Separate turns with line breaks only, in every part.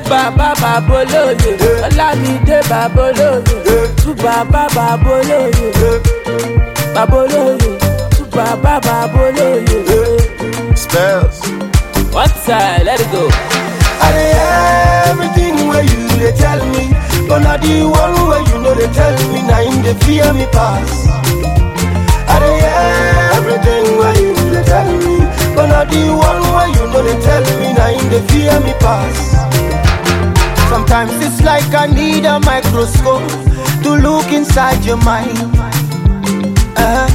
bàbá bàbá olóye ọlámídé bàbá olóye tú bàbá bàbá olóye bàbá olóye tú bàbá bàbá olóye.
Spells.
one time let it go.
I dey hear everything where you dey tell me, but na the one where you know they tell me, na him dey fear me pass. I dey hear everything where you dey tell me, but na the one where you know they tell me, na him dey fear me pass. Sometimes it's like I need a microscope to look inside your mind. Uh-huh.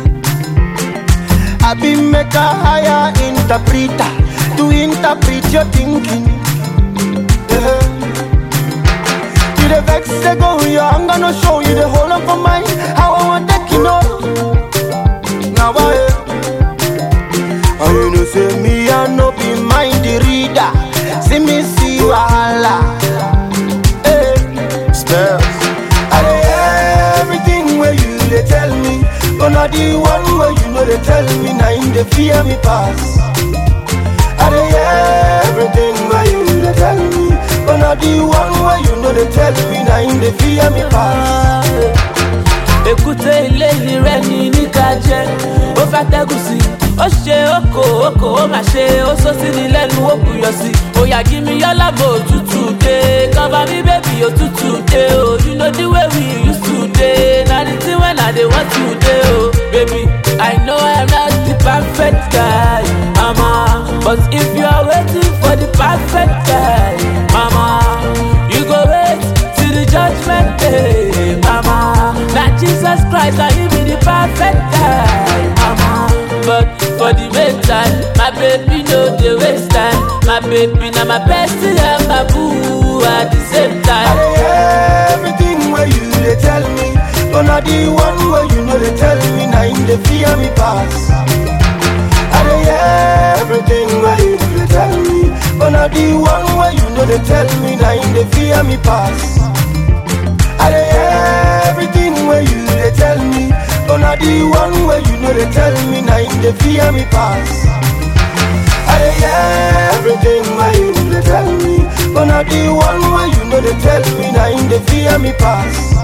I be make a higher interpreter to interpret your thinking. Yeah. You the vex they go, yeah, I'm gonna show you the whole of my mind. How I want take you know. Now I and you know say me I no be mind the reader. See me see wahala. Hey.
Spells.
I dey hear everything where you dey tell me, but na the one where you know they tell me, na him dey fear me pass. I dey hear everything where you dey tell me, but na the one where you know they tell me, na him dey fear me pass.
èkúté ilé rẹ ní níka jẹ ó fẹ́ tẹ́gùn sí i ó ṣe oko oko ó mà ṣe ó sọ sí ni lẹ́nu ó kù yọ sí i òyà jí mi yọ́lá bò òtútù dé kọ́ba mi bèbí òtútù dé o you know the way we used to dey na the thing when i dey want to dey o baby i know i'm not the perfect guy mama but if you are waiting for the perfect guy mama you go wait till the judgment day mama na jesus christ na him be the perfect guy mama but for the meantime my baby no dey waste time my baby na my bestie and my boo at the same
I
time.
dey hear everything where you dey tell me, but na the one where you know they tell me, na him dey fear me pass. I dey hear everything where you dey tell me, but na the one where you know they tell me, na him dey fear me pass. I dey hear everything where you dey tell me, but na the one where you know they tell me, na him dey fear me pass. I dey hear everything where you dey tell me, but na the one where you know they tell me, na him dey fear me pass.